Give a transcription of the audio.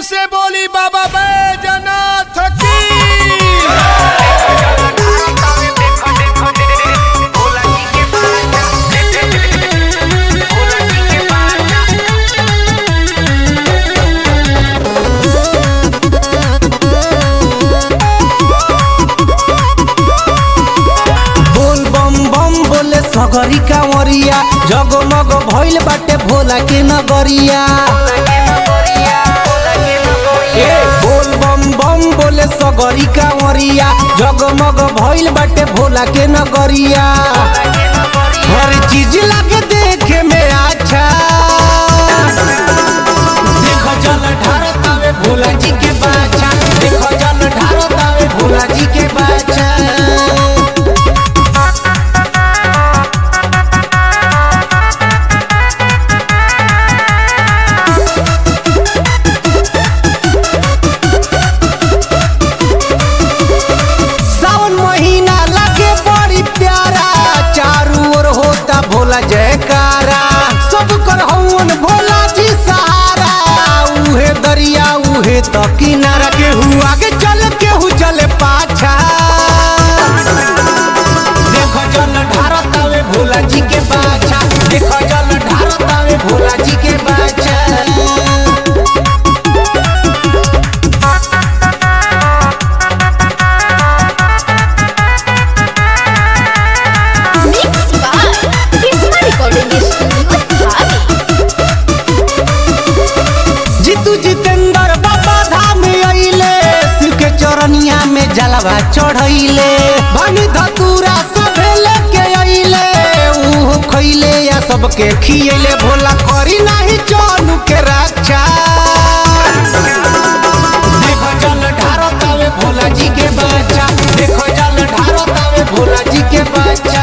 से बोली बाबा बैजनाथ की बोल बम बम बोले सगरी कांवरिया जगमग भइल बाटे भोला के नगरिया ए बोल बम बम बोले सगरी कांवरिया जगमग भइल बाटे भोला के नगरिया हर चीज लागे देखे में अच्छा देखो जल ढारतावे भोला जी के बाचा देखो जल ढारतावे भोला जी के बाचा सावन महीना लगे बड़ी प्यारा चारू ओर होता भोला जयकारा सब कर हवन भोला जी सहारा उहे दरिया उहे तो किनारा केहू आगे चल केहू चले पाछा देखो जल ढारतावे भोला जी के बाछा देखो जल ढारतावे भोला जी के बाछा Mix by Kisma Recording Studio, Dhabi. Jitu Jitendra बाबा धाम अइले शिव के चरनिया में जलवा चढ़ैले भनी धतूरा सभे लेके अइले ऊ खइले या सबके खियले भोला करी नाही जानू के रक्षा देखो जल ढारतावे भोला जी के बच्चा देखो जल ढारतावे भोला जी के बच्चा